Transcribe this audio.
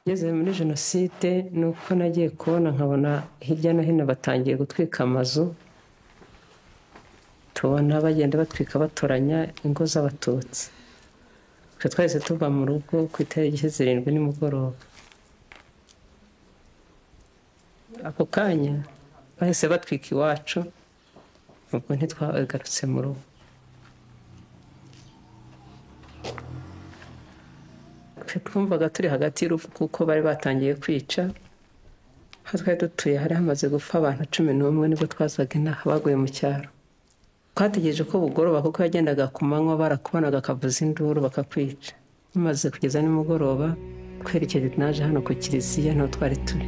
ngeze muri jenoside ni uko nagiye kubona nkabona hirya no hino batangiye gutwika amazu tubona bagenda batwika batoranya ingo z'abatutsi twe twahise tuva mu rugo ku itariki zirindwi nimugoroba ako kanya bahise batwika iwacu ubwo ntitwagarutse mu rugo twumvaga turi hagati y'urupfu kuko bari batangiye kwica aho twari dutuye hari hamaze gupfa abantu cumi n'umwe nibwo twazaga inaha baguye mu cyaro twategereje ko bugoroba kuko yagendaga ku manywa barakubonaga akavuza induru bakakwica bimaze kugeza nimugoroba twerekeje naje hano ku kiliziya nto twari turi